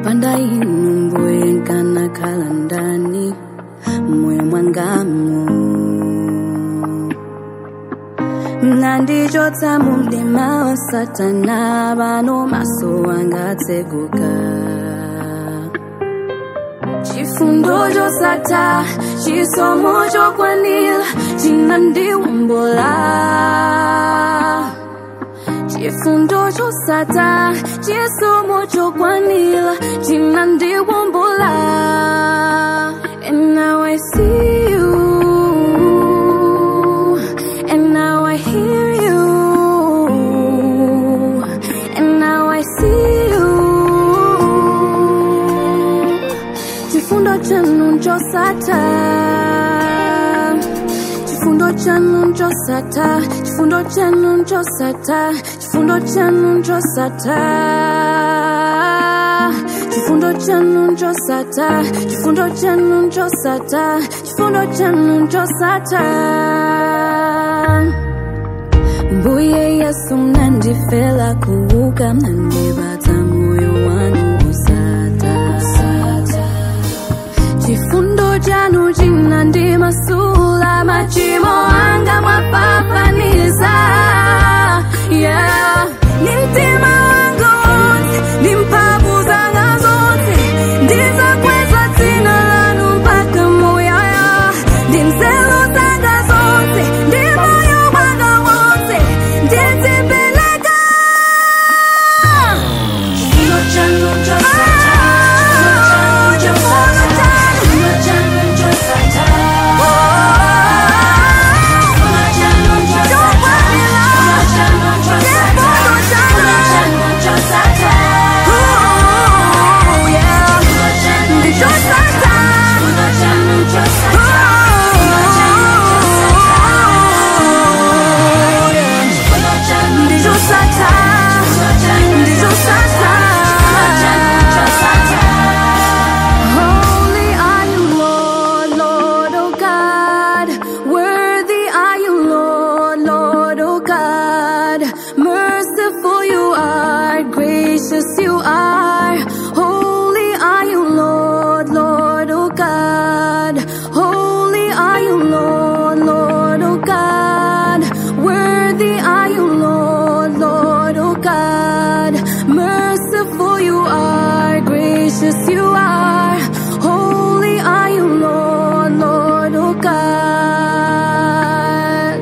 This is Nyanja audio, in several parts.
popanda inu mbuye nkanakhala ndani moyo mwangamu mnandichotsa mumdima wa satana pano maso angatseguka chifundo chosatha chisomo chokwanira chinandiwombola chifundo chosatha chisomo chokwanira chinandiwombola and now I see you and now I hear you and now I see you chifundo chanu chosatha chifundo chanu chosatha chifundo chanu chosatha chifundo chanu chosatha chifundo chanu chosatha chifundo chanu chosatha chifundo chanu chosatha mbuye yesu mnandifela kuuka mnandibata moyo wanu usata chifundo chanu chinandimasula machimo anga mwapapaniza yeah. ni mtima wanga wonse ni mphamvu zanga zonse ndizakweza dzina lanu mpaka muyaya ndi nzeru zanga zonse ndi moyo wanga wonse ndizipeleka Chifundo chanu chosatha, chifundo chanu chosatha, chifundo chanu chosatha, chifundo chanu chosatha, chifundo chanu chosatha, chifundo chanu chosatha, Oh, yeah. chifundo chanu Ndi chosatha. chifundo chanu chosatha, chifundo chanu chosatha, chifundo chanu Ndi chosatha. chifundo chanu Ndi chosatha. chifundo chanu chosatha. Holy are you, Lord, Lord, oh God. Worthy are you, Lord, Lord, oh God. Merciful you are, gracious you are. Holy are you, Lord, Lord, oh God. Holy are you, Lord, Lord, oh God. Worthy are you, Lord, Lord, oh God. Merciful you are, gracious you are. Holy are you, Lord, Lord, oh God.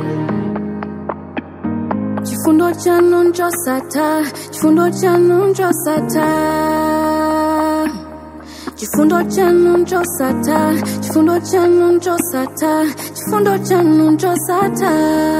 Chifundo chanu nchosatha, chifundo chanu nchosatha. Chifundo chanu nchosatha, chifundo chanu nchosatha, chifundo chanu nchosatha.